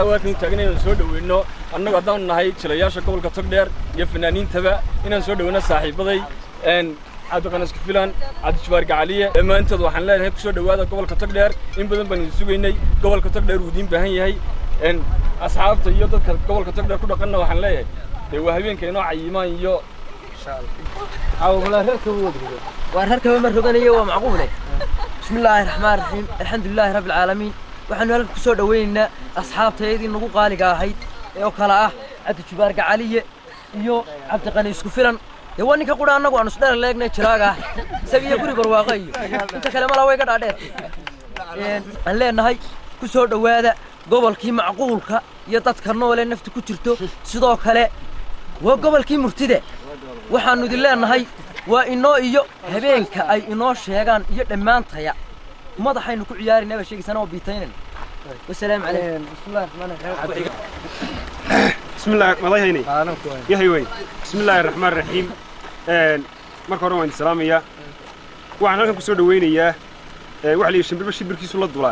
caawa halkan u taagan inaan soo dhaweyno annagu haddaan nahay jilayaasha gobolka togdheer iyo fanaaniintaba inaan soo dhaweyno saaxiibaday cabdiqanas kufilan cabdijabaar gacaliye dhammaantood waxaan leenahay kusoo dhawaada gobolka togdheer in badan baan idin sugaynay gobolka togdheer uu idiin baahan yahay asxaabta iyo dadka gobolka togdheer ku dhaqanna waxaan leeyahay dee waa habeenka inoo cayimaan iyo waa reerkaba ma roganayo waa macquule bismi illaahi raxmaan raxiim alxamdulilaahi rabbi alcaalamiin waxaanu halka kusoo dhawaynaynaa asxaabtayadii nagu qaaliga ahayd ee oo kale ah cabdijubaar gacaliye iyo cabdiqani isku filan dee waa ninka qura annagu aanu isdheer leegnay jiraaga ah isaga iyo guri barwaaqa iyo inta kale malaa way ga dhaadheer aan leenahay ku soo dhowaada gobolkii macquulka iyo dadka noole nafta ku jirto sidoo kale waa gobolkii murtide waxaannu idin leenahay waa inoo iyo habeenka ay inoo sheegaan iyo dhammaantaya madaxaynu ku ciyaarayna baa sheegaysana oo biitaynayna wasalaamu calaykum bismillahi raxmaani raxiim بسم الله مضيهيني يا هيوي بسم الله الرحمن الرحيم marka hore waan salaamayaa waxaan halkan kusoo dhaweynayaa waxa la yidhi shimbirba shimbirkiisu la dulaa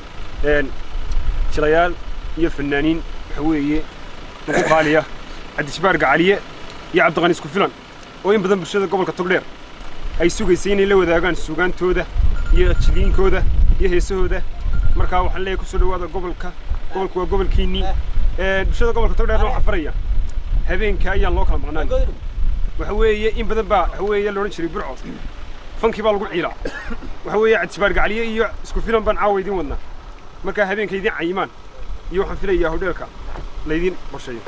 jilayaal iyo fanaaniin waxa weeye ugu qaaliya cabdishabaar gacaliye iyo cabdiqani isku filan oo in badan bulshada gobolka togdheer ay sugaysay inay la wadaagaan suugaantooda iyo jiliinkooda iyo heesahooda markaa waxaan leeyahay kusoo dhawaada gobolka gobolku waa gobolkiinnii bulshada gobolka togdheerna waxaa faraya habeenka ayaan loo kala maqnaan waxa weeye in badan baa waxa weeye la odhan jiray burco fankii baa lagu ciilaa waxa weeye cabdishabaar gacaliye iyo isku filan baan caawa idiin wadnaa markaa habeenka idiin cayimaan iyo waxaan filayaa hodheelka laydiin qorsheeyo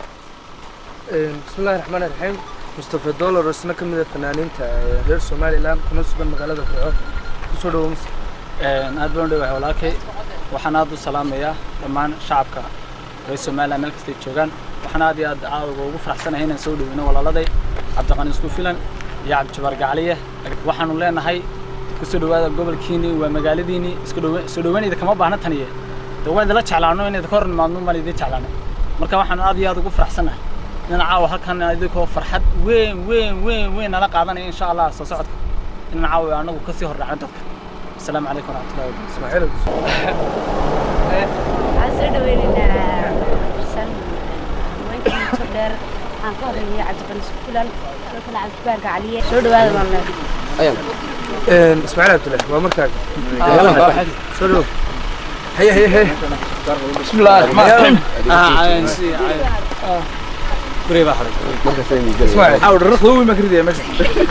بسم الله الرحمن الرحيم مصطفى دولار isna ka mid ah fanaaniinta reer Soomaaliland kuna sugan magaalada Burco kusoo dhawo Mr. aad baan u dhawahay walaalkay waxaan aad u salaamayaa dhammaan shacabka reer Soomaaliland meel kasta ay joogaan waxaan aad iyo aad caawiga ugu faraxsanahay inaan soo dhaweyno walaaladay cabdiqani isku filan iyo cabdijabaar gacaliye waxaanu leenahay kusoo dhawaada gobolkiini waa magaaladiini isku dhawe- soo dhaweynayda kama baahna taniye de waan idinla jeclaano inayd ka hor nimaadno maan idin jeclaano marka waxaan aad iyo aad ugu faraxsanahay inaan caawa halkan idinkoo farxad weyn weyn weyn weyn nala qaadanaya insha allah soo socodka inaan caawa anagu kasii horraacno dadka asalaamu calaykum waraxmatullahi wabarakatu waxaan soo dhaweynaynaa xasan haweenkii muddo dheer waxaan ka horreeyay cabdiqani isku filan sidoo kale cabdibaar gacaliye soo dhawaada baan leedahay een Ismaaciil Abdullaah waa markaa soo dhawo هيا هيا هيا بسم الله الرحمن الرحيم اسماعيل حاول الرخ هو ما كريدي ماشي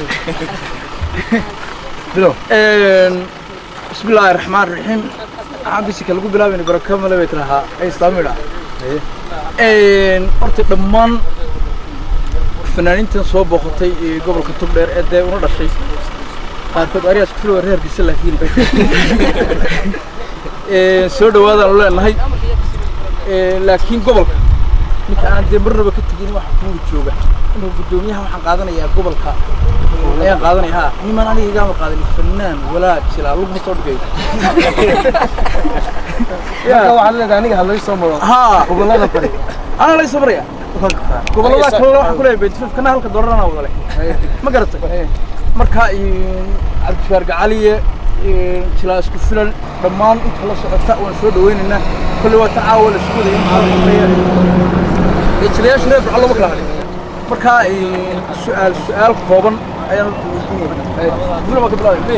بدو بسم الله الرحمن الرحيم عبسك lagu bilaabay baraka ma leeyahay tiraha ay islaamida een horta dhammaan fanaaniintan soo booqatay ee gobolka togdheer ee dee una dhashay qaarkood ariyaas ku filo reerkiisa laakiin ee soo dhawaadaan leenahay ee laakiin gobolka ninka aan dee marnaba ka tegin waxa kugu jooga inuu gudoomiyaha waxaan qaadanayaa gobolka ayaan qaadanaya ha niman aniga igama qaadanin fanaan walaa jilaa lugma soo dhigay marka waxaad leedahay aniga ha laga soo maro ha gobolada bari ana la sabraya gobolada kale waxaan ku leeyahay bentifif kana halka doolarana wadale ma garatay marka cabdifaar gacaliye jilaa isku filan dhammaan inta la socota waan soo dhaweynaynaa kolley waa ta caawa la isku wadaya ee jilayaasha reer burco lama kala hadhin marka su-aal su-aal kooban ayaan filan waa ka bilaabay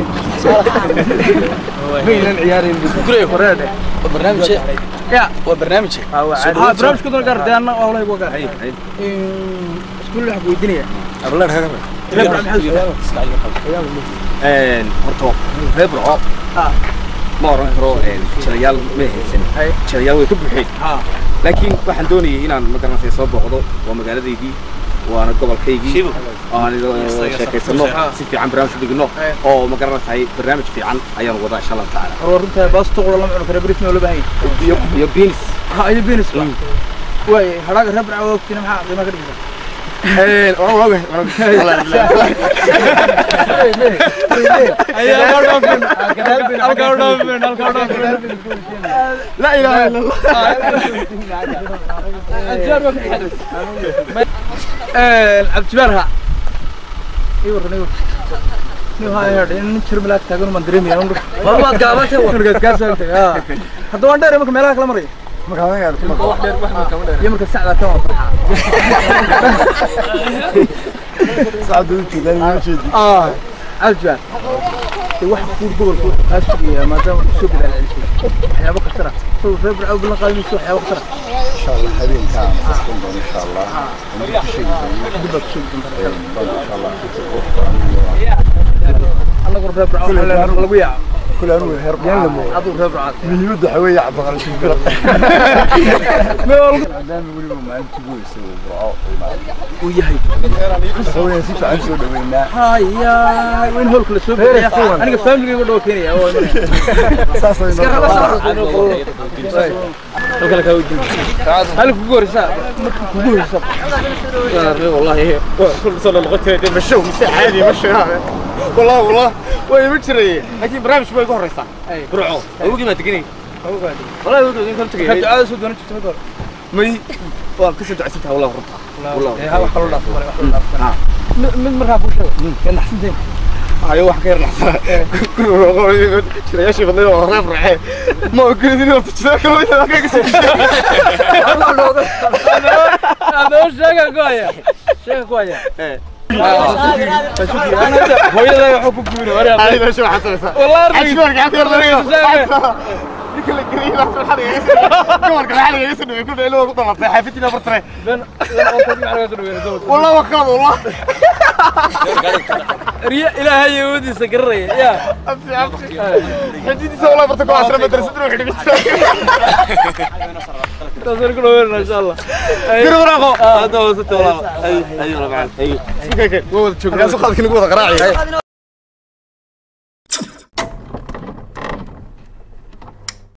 maynan ciyaarin gurey horeedhe barnaamij ya waa barnaamij ها برنامج كده قاعد انا والله يبغى قاعد كل واحد ويدنيا horta reer burco ma oran karo jilayaal ma haysan jilayaal way ka buuxeen laakiin waxaan doonayay inaan magaranaysa soo booqdo waa magaaladaydii waana gobolkaygii aan sheekaysano si fiican barnaamij u dhigno oo magaranaysahay barnaamij fiican ayaan wadaa insha allahu tacaala ورنت باس تقول لما عمرك بريتنا ولا باين iyo iyo beans ها اي بينس واي هراك ربع وقتنا ما قيمه كده لا اله الا الله عبد جبارها ايوه ايوه nin jir malaag taagan man dareemaya war waad gaabantay war gaas gaas haa hadda waan dheer marka meelaha kala maraya marka anaga wax dheer wax ma kama dheer iyo marka sacda ka waa farxa saacadu u jeedaan iyo jeedi ah cabdijabbaar de wax kuur gobolku kaa sugaya maadaama uu soo gadaalcelisay waxyaabo khatara soo reer burco ballan qaadinaysa waxyaabo khatara insha allah habeenkaa masaskan doon insha allah anaga ku sheegi doono dib baad ku sheegi doontaa bal insha allah annagu reer burco waxaa leenahay lagu yaaco kule anugu heer yaan la moodo aduu reer burcaad muhiimadda waxaa weeye cabdiqali shibira maadaama weliba maalintii ugu weysay uu burco uu yahay waxa weeyaan si fiican soo dhaweynaa haya waa in howlka la soo Reer bixiya Fuwan. aniga familigayga dhoo keenaya oo imanaya saas ay halka la kaa weydiin halka kugu horeysa marka kugu horeysa والله كل سنه لغتي مشوا مساء عادي مشوا والله والله وين مجري لكن برامج ما يقول ريسا برعو اوقي ما تقني والله اوقي انت marka تقني ducada soo doonan jirta marka hore مي وان كسر دعستها والله ربطها والله ee wax kaloo dhaafo wax kaloo dhaafo mid mid markaa kuu sheego ka naxsantayn ايوه واحد غير لحظه كل والله شري شيء بدنا والله رافع ما قلت لي انت تشتغل كل adoo sheega goaya sheega goaya hooyada wuxuu ku guuray wareer ay meesha waxa samaysa wallahi arjibaarka xad yar dariyo ninka la geliyo la soo xariga gobolka la xariga isoo dhaweey ku dheelo ugu dhamatay xaafidina bartay والله وخلاص والله riya ilaahay awoodiisa garanaya ya امشي امشي حديدي والله برتك عشرة مدرسة تروح حديدي taasaan ku dhaweynaa insha allah قرب راقو هذا هو ست والله اي اي والله معلم اي وهو تشوف ناس خالك نقول قراعي